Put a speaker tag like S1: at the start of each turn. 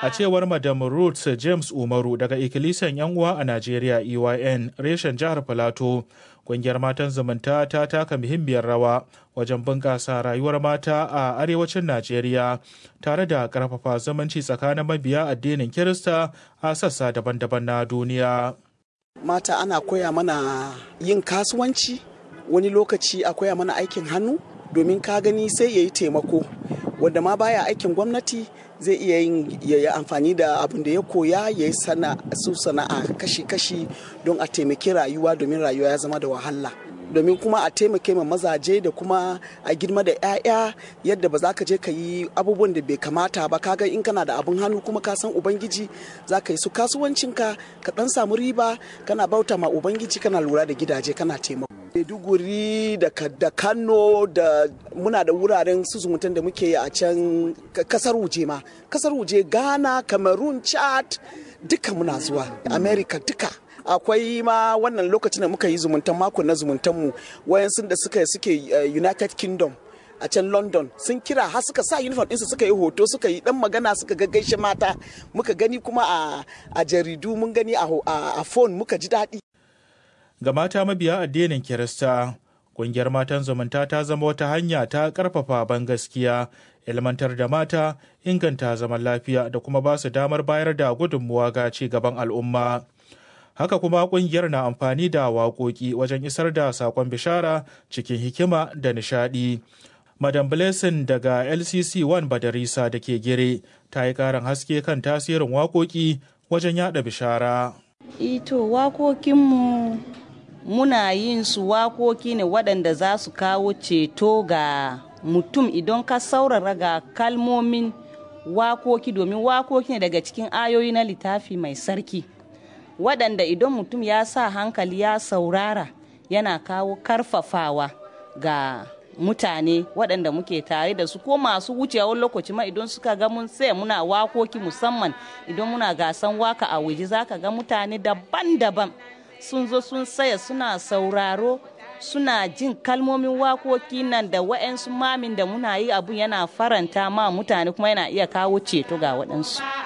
S1: A cewar Madam Ruth James Umaru daga Ikilisiyan 'yan uwa a Najeriya EYN reshen jihar Filato, ƙungiyar matan zumunta ta taka muhimmiyar rawa wajen bunƙasa rayuwar mata a arewacin Najeriya tare da ƙarfafa zumunci tsakanin mabiya addinin Kirista a sassa daban-daban na duniya.
S2: Mata ana koya mana yin kasuwanci, wani lokaci a koya mana aikin hannu domin ka gani sai ya yi taimako. Wanda ma baya aikin gwamnati zai iya yin ya yi amfani da abin da ya koya ya yi su sana'a kashi-kashi don a taimaki rayuwa domin rayuwa ya zama da wahala. domin kuma a taimake ma mazaje da kuma a girma da 'ya'ya yadda ba za ka je ka yi abubuwan da bai kamata ba kaga in kana da abin hannu kuma ka san ubangiji za ka yi su kasuwancinka ka dan samu riba kana bauta ma ubangiji kana lura da gidaje kana taimako Maiduguri da, da Kano da muna da wuraren su zumuntan da muke yi a can kasar wuje ma kasar wuje Ghana Cameroon Chad duka muna zuwa America duka akwai ma wannan lokacin da muka yi zumuntan mako na zumuntanmu wayansu da suka suke united kingdom a can london sun kira har suka sa uniform ɗinsu suka yi hoto suka yi dan magana suka gaggaishe mata muka gani kuma a jaridu mun gani a phone muka ji daɗi
S1: ga mata mabiya addinin kirista ƙungiyar matan zumunta ta zama wata hanya ta ƙarfafa ban gaskiya ilmantar da mata inganta zaman lafiya da kuma ba su damar bayar da gudunmuwa ga ci gaban al'umma haka kuma kungiyar na amfani da waƙoƙi wajen isar da saƙon bishara cikin hikima da nishaɗi. Madam Blessing daga LCC 1 Badarisa da ke gire ta yi ƙarin haske kan tasirin waƙoƙi wajen yada bishara.
S3: Ito waƙoƙinmu muna yin su waƙoƙi ne waɗanda za su kawo ceto ga mutum idan ka saurara ga kalmomin waƙoƙi domin waƙoƙi ne daga cikin ayoyi na littafi mai sarki. waɗanda idan mutum ya sa hankali ya saurara yana kawo karfafawa ga mutane waɗanda muke tare da su ko masu wucewa lokaci ma idan suka ga mun sai muna wakoki musamman idan muna gasan waka a waje zaka ga mutane daban-daban sun zo sun saya suna sauraro suna jin kalmomin wakoki nan da wa'yansu mamin da muna yi abun yana faranta ma mutane kuma yana iya kawo ceto ga waɗansu.